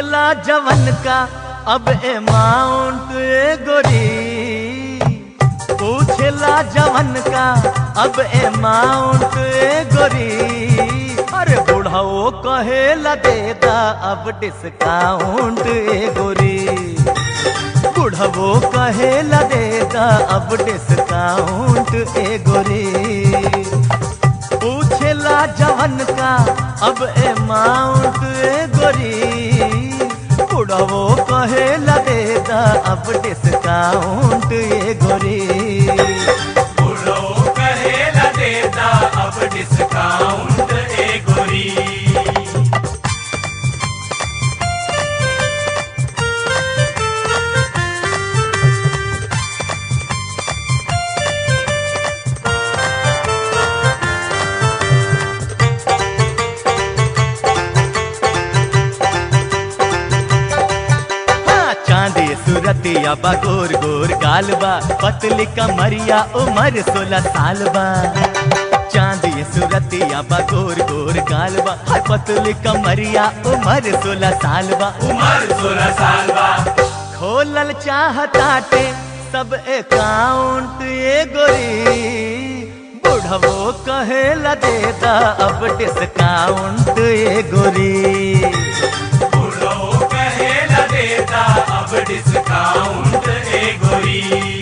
पूछला जवन का अब अमाउंट ए गोरी पूछला जवन का अब अमाउंट ए गोरी अरे बुढ़ाओ कहेला देता अब डिस्काउंट ए गोरी बुढ़वो कहेला देता अब डिस्काउंट ए गोरी पूछेला जवन का अब अमाउंट ए गोरी बुढ़वो कहेला देता अब डिस्काउंट ए गोरी बुढ़ो कहेला देता अब डिस्काउंट ए गोरी हाँ, चांदी सूरतिया बा गोर गोर गालबा पतली कमरिया उमर सोलह साल बा चांदी सूरतिया बा गोर गोर गालबा हाय पतली कमरिया उमर सोलह साल बा उम्र सोलह साल बा खोलल चाहताटे सब अकाउंट ये गोरी बुढ़वो कहेला देता अब डिस्काउंट ये गोरी बुढ़ो कहेला देता अब डिस्काउंट ए गोरी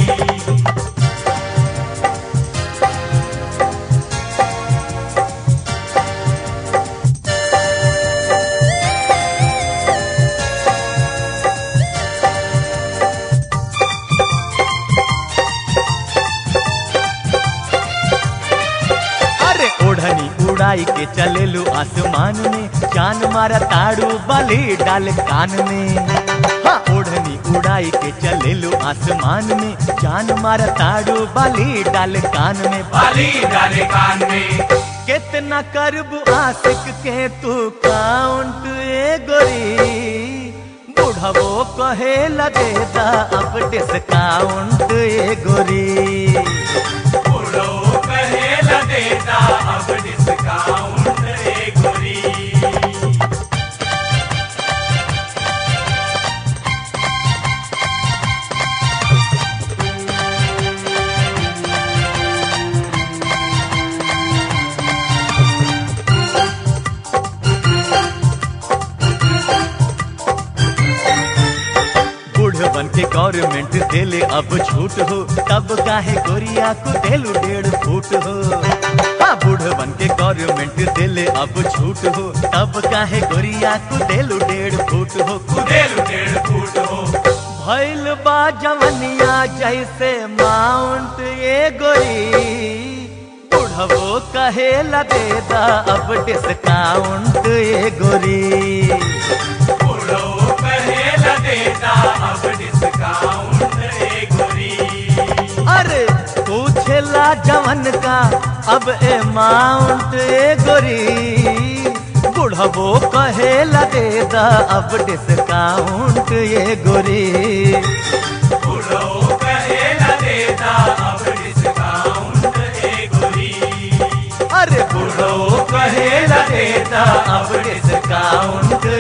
अरे ओढ़नी उड़ाई के चलेलू आसमान में जान मारा ताड़ू बाली डाल कान में हाँ ओढ़नी उड़ाई के चलेलू आसमान में जान मारा ताड़ू बाली डाल कान में बाली डाले कान में कितना करबू आशिक के तू काउंट ए गोरी बुढ़वो कहेला देता अब डिस्काउंट ए गोरी बुढ़ो कहेला देता अब डिस्काउंट ए गोरी बुढ़वन के गवर्नमेंट देले अब छूट हो तब काहे गोरिया को देलू डेढ़ फूट हो हाँ बुढ़वन के गवर्नमेंट देले अब छूट हो तब काहे गोरिया को देलू डेढ़ फूट हो कुदेलू डेढ़ फूट हो भैल बा जवनिया जैसे माउंट ये गोरी बुढ़वो कहेला देता अब डिस्काउंट ये गोरी बुढ़ो कहेला देता अब डिस्काउंट ए गोरी अरे पूछेला जवन का अब अमाउंट ए गोरी बुढ़वो कहेला देता अब डिस्काउंट ये गोरी बुढ़ो कहेला देता अब डिस्काउंट ए गोरी अरे बुढ़वो कहेला देता अब डिस्काउंट